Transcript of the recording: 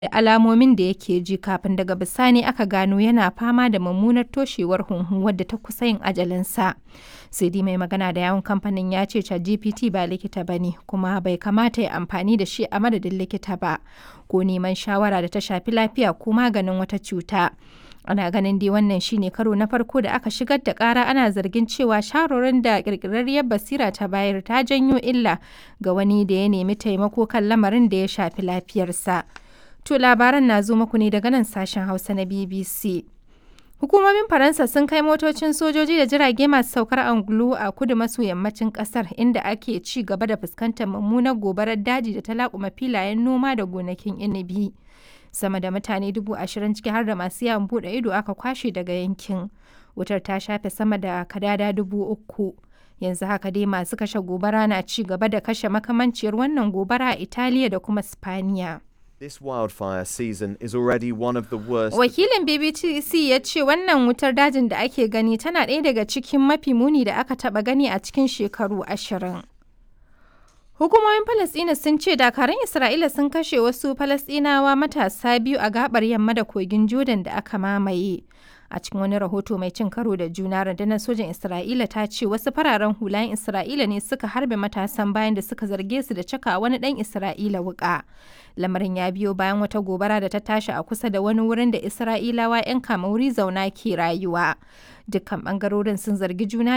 da alamomin da yake ji kafin daga bisani aka gano yana fama da mummunar toshewar hunhu wadda ta kusa yin ajalinsa. sai dai mai magana da yawun kamfanin ya ce ChatGPT ba likita ba ne kuma bai kamata ya amfani da shi a madadin likita ba ko neman shawara da ta shafi lafiya ko maganin wata cuta. ana ganin dai wannan shine karo na farko da aka shigar da kara ana zargin cewa sharorin da kirkirarriyar basira ta bayar ta janyo illa ga wani da ya nemi taimako kan lamarin da ya shafi lafiyarsa. To labaran na zo muku ne daga nan sashen Hausa na BBC. Hukumomin Faransa sun kai motocin sojoji da jirage masu saukar angulu a kudu maso yammacin kasar inda ake ci gaba da fuskantar mummunar gobarar daji da ta laƙuma filayen noma da gonakin inibi. Sama da mutane dubu ashirin ciki har da masu yawon buɗe ido aka kwashe daga yankin. Wutar ta shafe sama da kadada dubu uku. Yanzu haka dai masu kashe gobara na ci gaba da kashe makamanciyar wannan gobara a Italiya da kuma Spaniya. This wildfire season is already one of the worst. Wakilin BBC ya ce wannan wutar dajin da ake gani tana ɗaya daga cikin mafi muni da aka taɓa gani a cikin shekaru ashirin. Hukumomin Falasɗina sun ce dakarun Isra'ila sun kashe wasu Falasɗinawa matasa biyu a gabar yamma da kogin Jordan da aka mamaye. A cikin wani rahoto mai cin karo da juna rundunar sojan Isra'ila ta ce wasu fararen hulayen Isra'ila ne suka harbe matasan bayan da suka zarge su da caka wani ɗan Isra'ila wuƙa. Lamarin ya biyo bayan wata gobara da ta tashi a kusa da wani wurin da Isra'ilawa 'yan kamauri zauna ke rayuwa. Dukkan ɓangarorin sun zargi juna